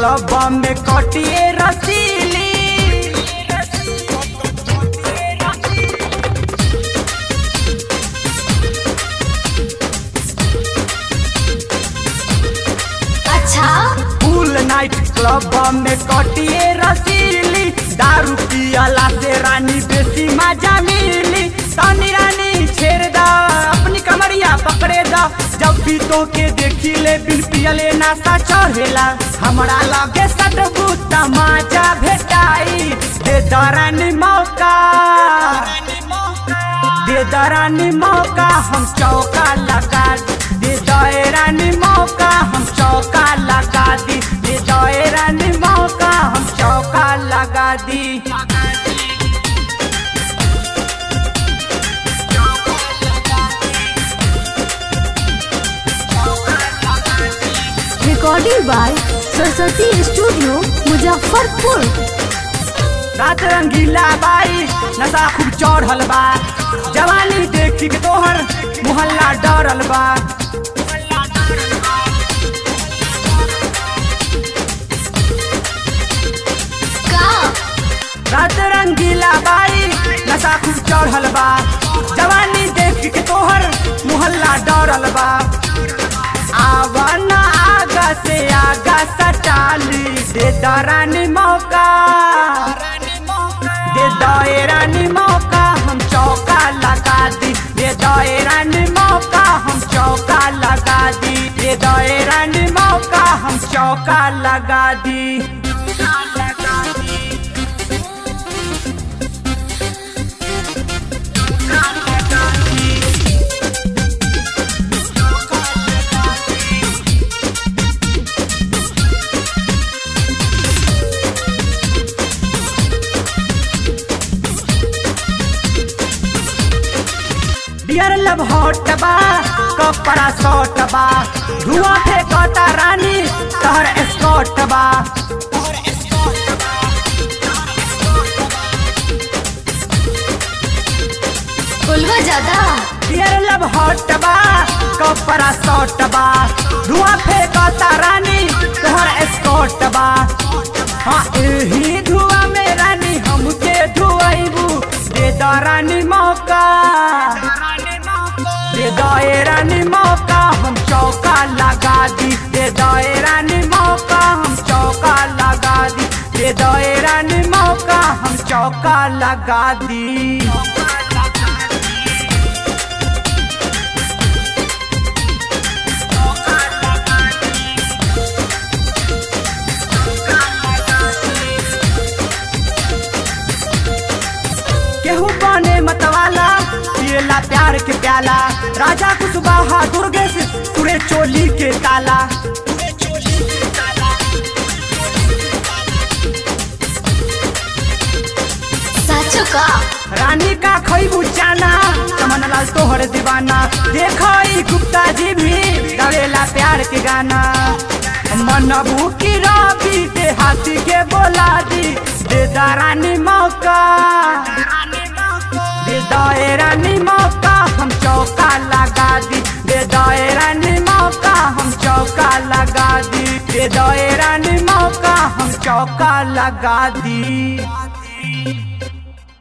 club में कटिए रसीली अच्छा फुल नाइट क्लब में कटिए रसीली दारू पियला से रानी बेसी मजा मिली तनी रानी छेड़ दा अपनी कमरिया पकड़े दा जब भी तो के देखी ले बिन पियले नासा चढ़ेला हमरा लगे सटबू तमाचा भेटाई दे दरानी मौका दे दरानी मौका हम चौका लगा दे दरानी मौका हम चौका लगा दी दे दरानी मौका हम चौका लगा दी recording by Saraswati studio Muzaffarpur रात रंगीला बाई नशा खूब चढ़ल बा जवानी देखी के तोहर मोहल्ला डरल बा का रात रंगीला बाई नशा खूब चढ़ल बा जवानी देख के तोहर मोहल्ला डरल बा आवा ना आगा से आगा सटाली दे दरानी मौका दे दरानी मौका हम चौका लगा दी दे दरानी मौका हम चौका लगा दी दे दरानी मौका हम चौका लगा दी डियर लव हॉट बा कपड़ा शॉर्ट बा धुआं फेंकता रानी तहर स्कॉट बा बोलवा ज्यादा डियर लव हॉट बा कपड़ा शॉर्ट बा धुआं फेंकता रानी तहर स्कॉट बा हाँ यही धुआं में रानी हमके धुआइबू दे द रानी मौका दे दए रानी मौका हम चौका लगा दी दे दए रानी मौका हम चौका लगा दी दे दए रानी मौका हम चौका लगा दी केहू बने मतवाला पियला प्यार के प्याला राजा कुशवाहा दुर्गेश पूरे चोली के ताला साचो का रानी का खैबू चाना चमन लाल तोहर दीवाना देखो ई गुप्ता जी भी गावेला प्यार के गाना मन भूखी रवि के हाथी के बोला दी दे दा रानी मौका दे दए रानी मौका हम चौका लगा दी दे दए रानी मौका हम चौका लगा दी दे दए रानी मौका हम चौका लगा दी